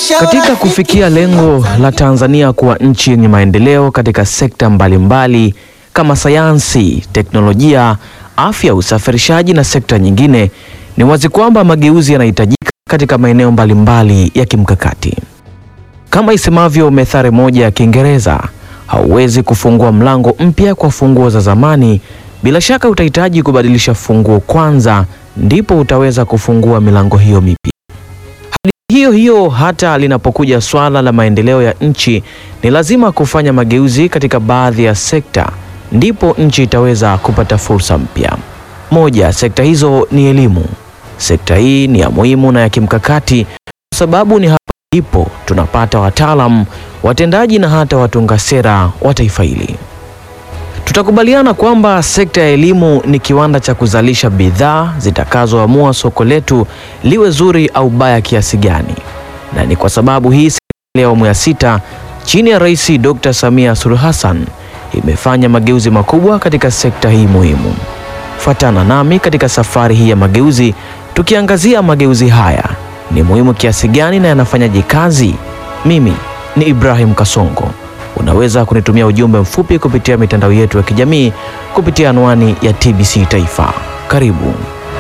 Katika kufikia lengo la Tanzania kuwa nchi yenye maendeleo katika sekta mbalimbali kama sayansi, teknolojia, afya, usafirishaji na sekta nyingine, ni wazi kwamba mageuzi yanahitajika katika maeneo mbalimbali ya kimkakati. Kama isemavyo methali moja ya Kiingereza, hauwezi kufungua mlango mpya kwa funguo za zamani. Bila shaka utahitaji kubadilisha funguo kwanza, ndipo utaweza kufungua milango hiyo mipya. Hadi hiyo hiyo, hata linapokuja swala la maendeleo ya nchi, ni lazima kufanya mageuzi katika baadhi ya sekta, ndipo nchi itaweza kupata fursa mpya. Moja ya sekta hizo ni elimu. Sekta hii ni ya muhimu na ya kimkakati kwa sababu ni hapa ndipo tunapata wataalamu, watendaji na hata watunga sera wa taifa hili. Tutakubaliana kwamba sekta ya elimu ni kiwanda cha kuzalisha bidhaa zitakazoamua soko letu liwe zuri au baya kiasi gani, na ni kwa sababu hii serikali ya awamu ya sita chini ya Rais Dr. Samia Suluhu Hassan imefanya mageuzi makubwa katika sekta hii muhimu. Fuatana nami katika safari hii ya mageuzi, tukiangazia mageuzi haya ni muhimu kiasi gani na yanafanyaje kazi. Mimi ni Ibrahim Kasongo. Unaweza kunitumia ujumbe mfupi kupitia mitandao yetu ya kijamii kupitia anwani ya TBC Taifa. Karibu.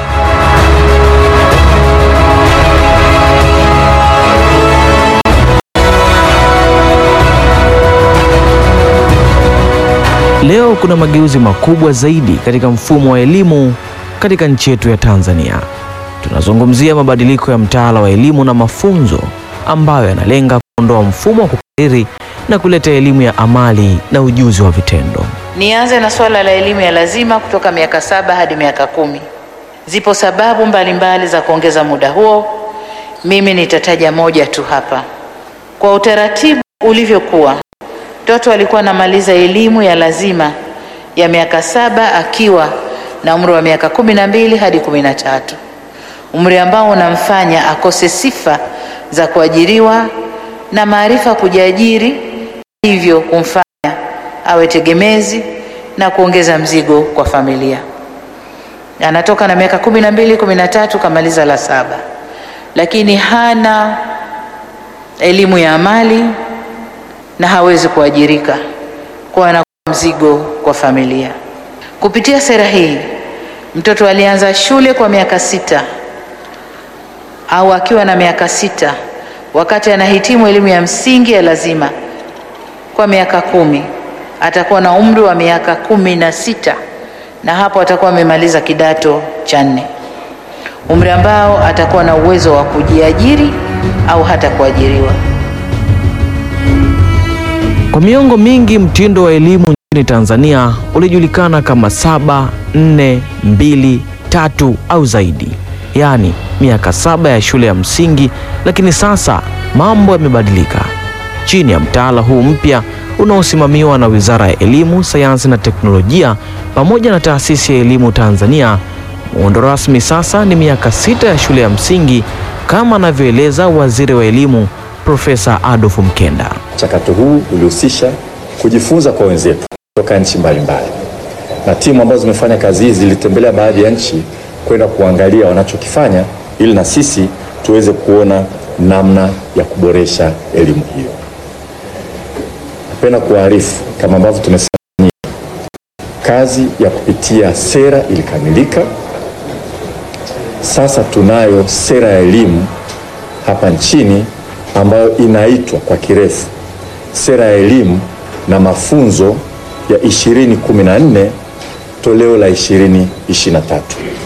Leo kuna mageuzi makubwa zaidi katika mfumo wa elimu katika nchi yetu ya Tanzania. Tunazungumzia mabadiliko ya mtaala wa elimu na mafunzo ambayo yanalenga kuondoa mfumo wa kukariri na kuleta elimu ya amali na ujuzi wa vitendo. Nianze na suala la elimu ya lazima kutoka miaka saba hadi miaka kumi. Zipo sababu mbalimbali mbali za kuongeza muda huo. Mimi nitataja moja tu hapa. Kwa utaratibu ulivyokuwa, mtoto alikuwa anamaliza elimu ya lazima ya miaka saba akiwa na umri wa miaka kumi na mbili hadi kumi na tatu, umri ambao unamfanya akose sifa za kuajiriwa na maarifa kujiajiri, hivyo kumfanya awe tegemezi na kuongeza mzigo kwa familia. Anatoka na miaka kumi na mbili kumi na tatu kamaliza la saba, lakini hana elimu ya amali na hawezi kuajirika, kwa anakuwa mzigo kwa familia. Kupitia sera hii, mtoto alianza shule kwa miaka sita au akiwa na miaka sita wakati anahitimu elimu ya msingi ya lazima kwa miaka kumi atakuwa na umri wa miaka kumi na sita na hapo atakuwa amemaliza kidato cha nne, umri ambao atakuwa na uwezo wa kujiajiri au hata kuajiriwa. Kwa miongo mingi mtindo wa elimu nchini Tanzania ulijulikana kama saba nne mbili tatu au zaidi, yaani miaka saba ya shule ya msingi. Lakini sasa mambo yamebadilika. Chini ya mtaala huu mpya unaosimamiwa na Wizara ya Elimu, Sayansi na Teknolojia pamoja na Taasisi ya Elimu Tanzania, muundo rasmi sasa ni miaka sita ya shule ya msingi kama anavyoeleza Waziri wa Elimu Profesa Adolf Mkenda. Mchakato huu ulihusisha kujifunza kwa wenzetu kutoka nchi mbalimbali, na timu ambazo zimefanya kazi hizi zilitembelea baadhi ya nchi kwenda kuangalia wanachokifanya ili na sisi tuweze kuona namna ya kuboresha elimu hiyo. Napenda kuarifu kama ambavyo tumesema, kazi ya kupitia sera ilikamilika. Sasa tunayo sera ya elimu hapa nchini ambayo inaitwa kwa kirefu sera ya elimu na mafunzo ya 2014 toleo la 2023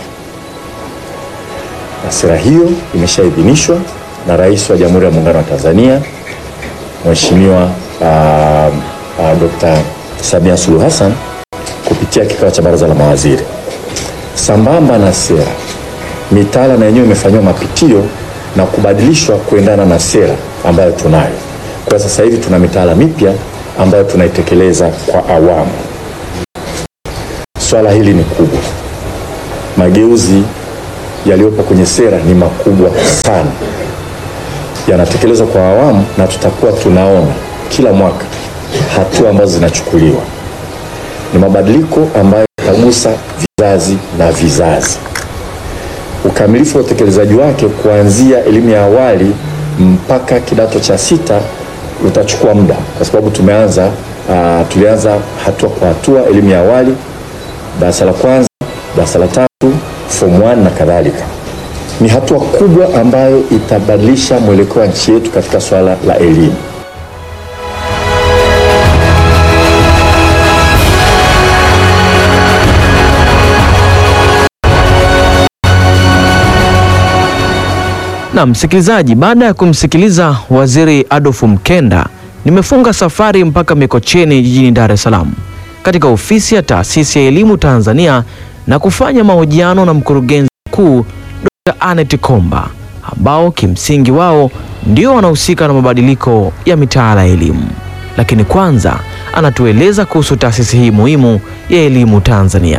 na sera hiyo imeshaidhinishwa na Rais wa Jamhuri ya Muungano wa Tanzania Mheshimiwa uh, uh, Dr. Samia Suluhu Hassan kupitia kikao cha Baraza la Mawaziri. Sambamba na sera, mitaala na yenyewe imefanyiwa mapitio na kubadilishwa kuendana na sera ambayo tunayo. Kwa sasa hivi tuna mitaala mipya ambayo tunaitekeleza kwa awamu. Swala hili ni kubwa. Mageuzi yaliyopo kwenye sera ni makubwa sana, yanatekelezwa kwa awamu, na tutakuwa tunaona kila mwaka hatua ambazo zinachukuliwa. Ni mabadiliko ambayo yatagusa vizazi na vizazi. Ukamilifu wa utekelezaji wake kuanzia elimu ya awali mpaka kidato cha sita utachukua muda, kwa sababu tumeanza uh, tulianza hatua kwa hatua, elimu ya awali, darasa la kwanza, darasa la tatu, form 1 na kadhalika. Ni hatua kubwa ambayo itabadilisha mwelekeo wa nchi yetu katika swala la elimu. Na msikilizaji, baada ya kumsikiliza Waziri Adolf Mkenda, nimefunga safari mpaka Mikocheni jijini Dar es Salaam katika ofisi ya Taasisi ya Elimu Tanzania na kufanya mahojiano na mkurugenzi mkuu Dr. Anet Komba ambao kimsingi wao ndio wanahusika na mabadiliko ya mitaala ya elimu. Lakini kwanza anatueleza kuhusu taasisi hii muhimu ya elimu Tanzania.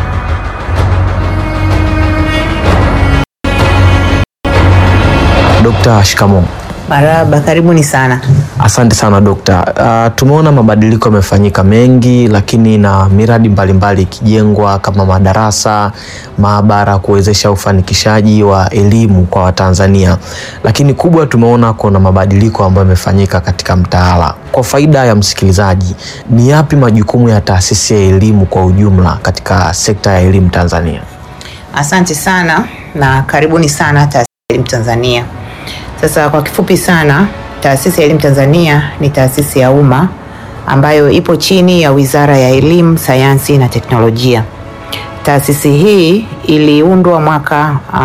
Dr. shikamoo. Maraba, karibuni sana. Asante sana dokta. Uh, tumeona mabadiliko yamefanyika mengi, lakini na miradi mbalimbali ikijengwa kama madarasa, maabara kuwezesha ufanikishaji wa elimu kwa Watanzania, lakini kubwa tumeona kuna mabadiliko ambayo yamefanyika katika mtaala. Kwa faida ya msikilizaji, ni yapi majukumu ya taasisi ya elimu kwa ujumla katika sekta ya elimu Tanzania? Asante sana na karibuni sana Taasisi ya Elimu Tanzania. Sasa kwa kifupi sana, Taasisi ya Elimu Tanzania ni taasisi ya umma ambayo ipo chini ya Wizara ya Elimu, Sayansi na Teknolojia. Taasisi hii iliundwa mwaka uh,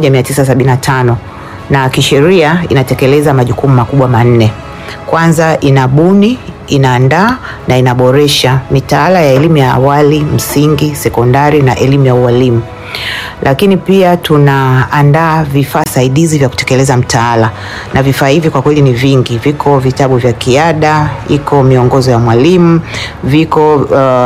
1975 na kisheria inatekeleza majukumu makubwa manne. Kwanza, inabuni, inaandaa na inaboresha mitaala ya elimu ya awali, msingi, sekondari na elimu ya ualimu lakini pia tunaandaa vifaa saidizi vya kutekeleza mtaala, na vifaa hivi kwa kweli ni vingi. Viko vitabu vya kiada, iko miongozo ya mwalimu, viko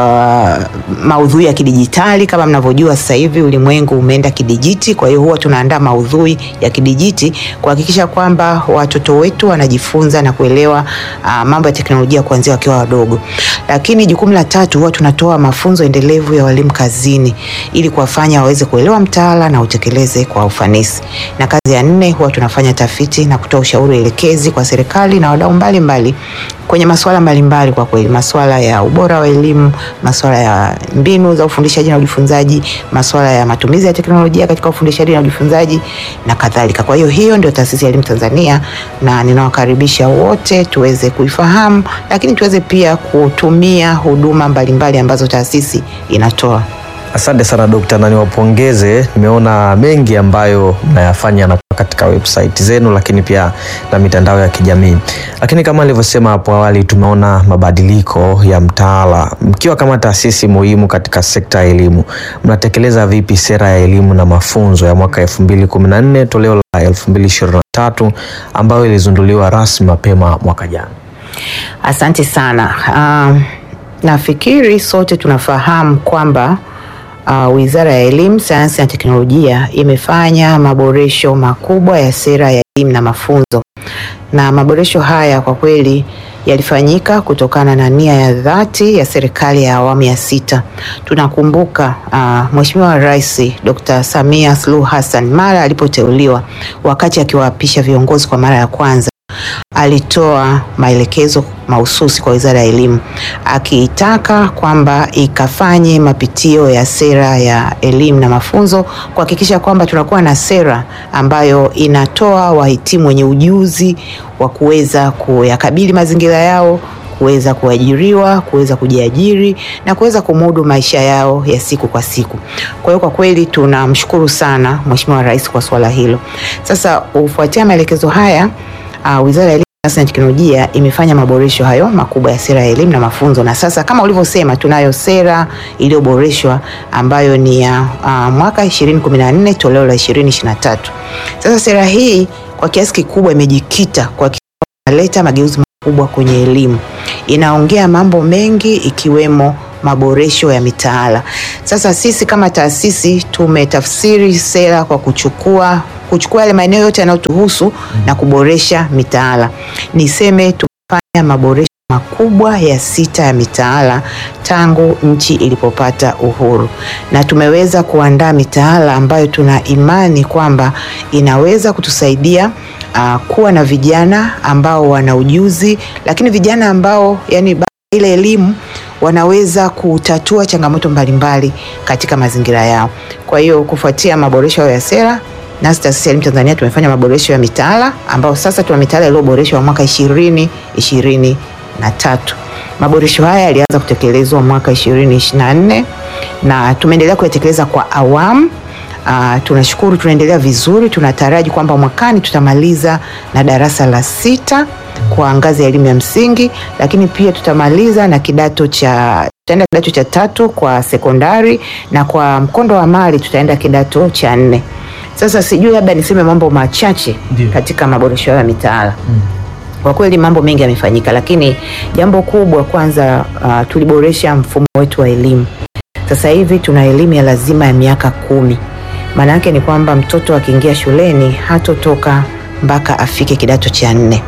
uh, maudhui ya kidijitali. Kama mnavyojua sasa hivi ulimwengu umeenda kidijiti, kwa hiyo huwa tunaandaa maudhui ya kidijiti kuhakikisha kwamba watoto wetu wanajifunza na kuelewa uh, mambo ya teknolojia kuanzia wakiwa wadogo. Lakini jukumu la tatu, huwa tunatoa mafunzo endelevu ya walimu kazini ili kuwafanya waweze kuelewa mtaala na utekeleze kwa ufanisi. Na kazi ya nne, huwa tunafanya tafiti na kutoa ushauri elekezi kwa serikali na wadau mbalimbali kwenye masuala mbalimbali, kwa kweli masuala ya ubora wa elimu, masuala ya mbinu za ufundishaji na ujifunzaji, masuala ya matumizi ya teknolojia katika ufundishaji na ujifunzaji na kadhalika. Kwa hiyo hiyo ndio Taasisi ya Elimu Tanzania, na ninawakaribisha wote tuweze kuifahamu, lakini tuweze pia kutumia huduma mbalimbali ambazo taasisi inatoa. Asante sana dokta, na niwapongeze. Nimeona mengi ambayo mnayafanya na katika website zenu, lakini pia na mitandao ya kijamii. Lakini kama nilivyosema hapo awali, tumeona mabadiliko ya mtaala. Mkiwa kama taasisi muhimu katika sekta ya elimu, mnatekeleza vipi sera ya elimu na mafunzo ya mwaka 2014 toleo la 2023 ambayo ilizinduliwa rasmi mapema mwaka jana? Asante sana. Uh, nafikiri sote tunafahamu kwamba Uh, Wizara ya Elimu, Sayansi na Teknolojia imefanya maboresho makubwa ya sera ya elimu na mafunzo, na maboresho haya kwa kweli yalifanyika kutokana na nia ya dhati ya serikali ya awamu ya sita. Tunakumbuka uh, Mheshimiwa Rais Dr. Samia Suluhu Hassan mara alipoteuliwa, wakati akiwaapisha viongozi kwa mara ya kwanza alitoa maelekezo mahususi kwa Wizara ya Elimu akiitaka kwamba ikafanye mapitio ya sera ya elimu na mafunzo kuhakikisha kwamba tunakuwa na sera ambayo inatoa wahitimu wenye ujuzi wa kuweza kuyakabili mazingira yao kuweza kuajiriwa, kuweza kujiajiri na kuweza kumudu maisha yao ya siku kwa siku. Kwa hiyo kwa kweli tunamshukuru sana Mheshimiwa Rais kwa swala hilo. Sasa kufuatia maelekezo haya Uh, Wizara ya Elimu, Sayansi na Teknolojia imefanya maboresho hayo makubwa ya sera ya elimu na mafunzo, na sasa kama ulivyosema, tunayo sera iliyoboreshwa ambayo ni ya uh, mwaka 2014 toleo la 2023. Sasa sera hii kwa kiasi kikubwa imejikita kwa kuleta mageuzi makubwa kwenye elimu, inaongea mambo mengi ikiwemo maboresho ya mitaala. Sasa sisi kama taasisi tumetafsiri sera kwa kuchukua kuchukua yale maeneo yote yanayotuhusu na kuboresha mitaala. Niseme tumefanya maboresho makubwa ya sita ya mitaala tangu nchi ilipopata uhuru, na tumeweza kuandaa mitaala ambayo tuna imani kwamba inaweza kutusaidia uh, kuwa na vijana ambao wana ujuzi, lakini vijana ambao yani ile elimu wanaweza kutatua changamoto mbalimbali katika mazingira yao. Kwa hiyo kufuatia maboresho ya sera nasi taasisi ya elimu Tanzania tumefanya maboresho ya mitaala ambao sasa tuna mitaala iliyoboreshwa mwaka ishirini ishirini na tatu. Maboresho haya yalianza kutekelezwa mwaka 2024 na tumeendelea kuyatekeleza kwa awamu. Uh, tunashukuru tunaendelea vizuri. Tunataraji kwamba mwakani tutamaliza na darasa la sita kwa ngazi ya elimu ya msingi, lakini pia tutamaliza na kidato cha tutaenda kidato cha tatu kwa sekondari na kwa mkondo wa amali tutaenda kidato cha nne. Sasa sijui labda niseme mambo machache Ndiyo. katika maboresho ya mitaala. Kwa kweli mambo mengi yamefanyika, lakini jambo kubwa kwanza, uh, tuliboresha mfumo wetu wa elimu. Sasa hivi tuna elimu ya lazima ya miaka kumi. Maana yake ni kwamba mtoto akiingia shuleni hatotoka mpaka afike kidato cha nne,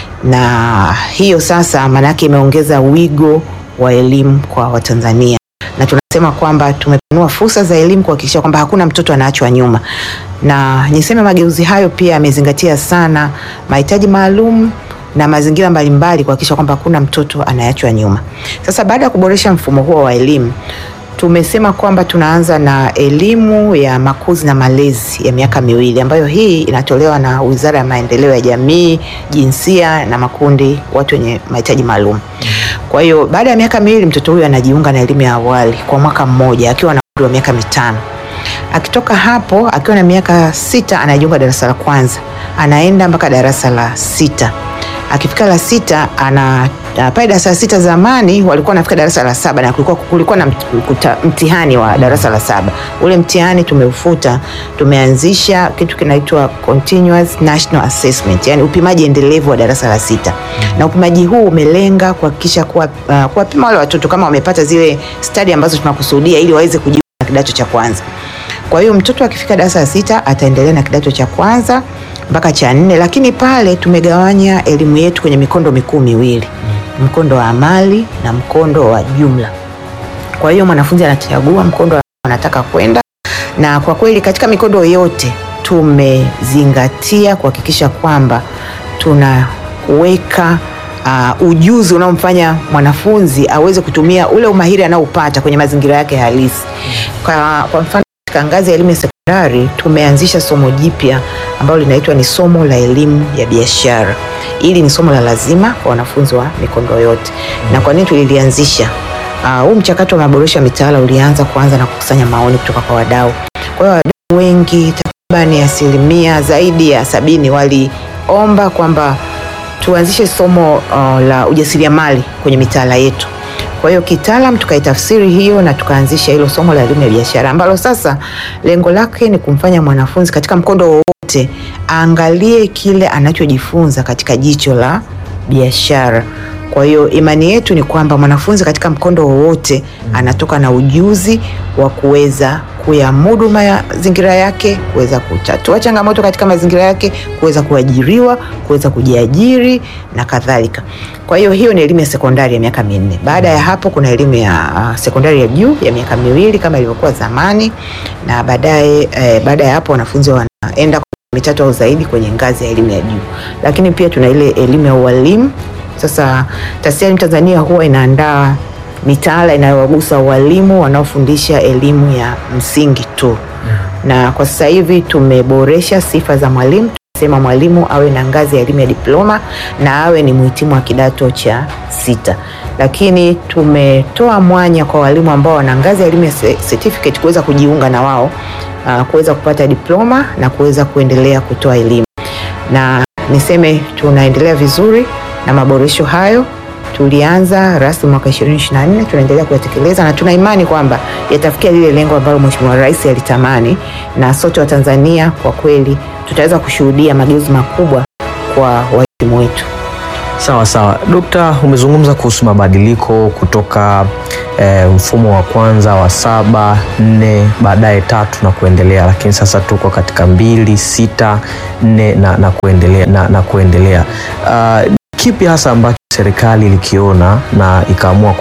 na hiyo sasa maana yake imeongeza wigo wa elimu kwa Watanzania, na tunasema kwamba tumepanua fursa za elimu kuhakikisha kwamba hakuna mtoto anaachwa nyuma, na niseme mageuzi hayo pia yamezingatia sana mahitaji maalum na mazingira mbalimbali kuhakikisha kwamba hakuna mtoto anaachwa nyuma. Sasa baada ya kuboresha mfumo huo wa elimu tumesema kwamba tunaanza na elimu ya makuzi na malezi ya miaka miwili ambayo hii inatolewa na Wizara ya Maendeleo ya Jamii, Jinsia na Makundi watu wenye mahitaji maalum. Kwa hiyo baada ya miaka miwili mtoto huyu anajiunga na elimu ya awali kwa mwaka mmoja akiwa na umri wa miaka mitano. Akitoka hapo akiwa na miaka sita anajiunga darasa la kwanza, anaenda mpaka darasa la sita. Akifika la sita ana ah, pale darasa la sita zamani walikuwa wanafika darasa la saba na kulikuwa, kulikuwa na mt- kuta- mtihani wa darasa la saba. Ule mtihani tumeufuta, tumeanzisha kitu kinaitwa continuous national assessment, yani upimaji endelevu wa darasa la sita, na upimaji huu umelenga kuhakikisha kuwa uh, kuwapima wale watoto kama wamepata zile stadi ambazo tunakusudia ili waweze kujiunga na kidato cha kwanza. Kwa hiyo mtoto akifika darasa la sita ataendelea na kidato cha kwanza mpaka cha nne, lakini pale tumegawanya elimu yetu kwenye mikondo mikuu miwili, mkondo wa amali na mkondo wa jumla. Kwa hiyo mwanafunzi anachagua mkondo ambao anataka kwenda, na kwa kweli katika mikondo yote tumezingatia kuhakikisha kwamba tunaweka uh, ujuzi unaomfanya mwanafunzi aweze kutumia ule umahiri anaoupata kwenye mazingira yake halisi. Kwa, kwa mfano katika ngazi ya elimu ya sekondari tumeanzisha somo jipya ambalo linaitwa ni somo la elimu ya biashara. Hili ni somo la lazima kwa wanafunzi wa mikondo yote. Na kwa nini tulilianzisha? Ah, huu mchakato wa maboresho ya mitaala ulianza kuanza na kukusanya maoni kutoka kwa wadau. Kwa hiyo wadau wengi takriban asilimia zaidi ya sabini waliomba kwamba tuanzishe somo uh, la ujasiriamali kwenye mitaala yetu. Kwa hiyo kitaalam tukaitafsiri hiyo na tukaanzisha hilo somo la elimu ya biashara ambalo sasa lengo lake ni kumfanya mwanafunzi katika mkondo wowote aangalie kile anachojifunza katika jicho la biashara. Kwa hiyo imani yetu ni kwamba mwanafunzi katika mkondo wowote anatoka na ujuzi wa kuweza kuyamudu mazingira yake, kuweza kutatua changamoto katika mazingira yake, kuweza kuajiriwa, kuweza kujiajiri na kadhalika. Kwa hiyo hiyo ni elimu ya sekondari ya miaka minne. Baada ya hapo kuna elimu ya uh, sekondari ya juu ya miaka miwili kama ilivyokuwa zamani, na baadaye eh, baada ya hapo wanafunzi wanaenda mitatu au zaidi kwenye ngazi ya elimu ya juu, lakini pia tuna ile elimu ya ualimu. Sasa taasisi ya elimu Tanzania huwa inaandaa mitaala inayowagusa walimu wanaofundisha elimu ya msingi tu, na kwa sasa hivi tumeboresha sifa za mwalimu. Tunasema mwalimu awe na ngazi ya elimu ya diploma na awe ni mhitimu wa kidato cha sita, lakini tumetoa mwanya kwa walimu ambao wana ngazi ya elimu ya ce- certificate kuweza kujiunga na wao uh, kuweza kupata diploma na kuweza kuendelea kutoa elimu, na niseme tunaendelea vizuri na maboresho hayo tulianza rasmi mwaka 2024 tunaendelea kuyatekeleza na tuna imani kwamba yatafikia lile lengo ambalo Mheshimiwa Rais alitamani, na sote wa Tanzania kwa kweli tutaweza kushuhudia mageuzi makubwa kwa wahitimu wetu. Sawa sawa, Dokta, umezungumza kuhusu mabadiliko kutoka eh, mfumo wa kwanza wa saba nne baadaye tatu na kuendelea, lakini sasa tuko katika mbili sita nne na, na kuendelea, na, na kuendelea. Uh, kipi hasa ambacho serikali ilikiona na ikaamua